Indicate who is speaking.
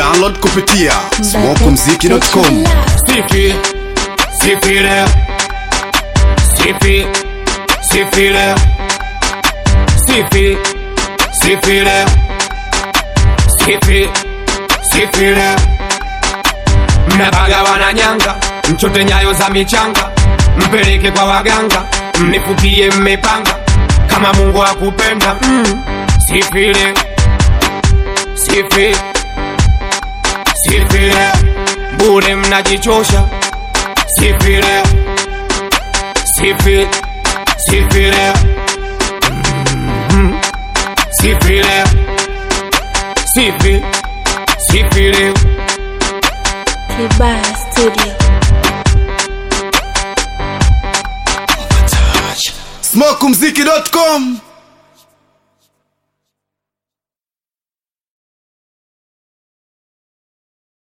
Speaker 1: Download kupitia smokumziki.com.
Speaker 2: Sifi, sifi leo, sifi, sifi leo, sifi, sifi leo, sifi, sifi leo. Mnabaga wananyanga, mchote nyayo za michanga, mpeleke kwa waganga, mnifukie mmepanga, kama Mungu akupenda mm. Sifi leo, sifi, sifi leo, bure mnajichosha sifi leo, sifi, sifi leo, Mhm. sifi leo, sifi, sifi leo.
Speaker 3: Kibaya Studio.
Speaker 1: smokumziki.com.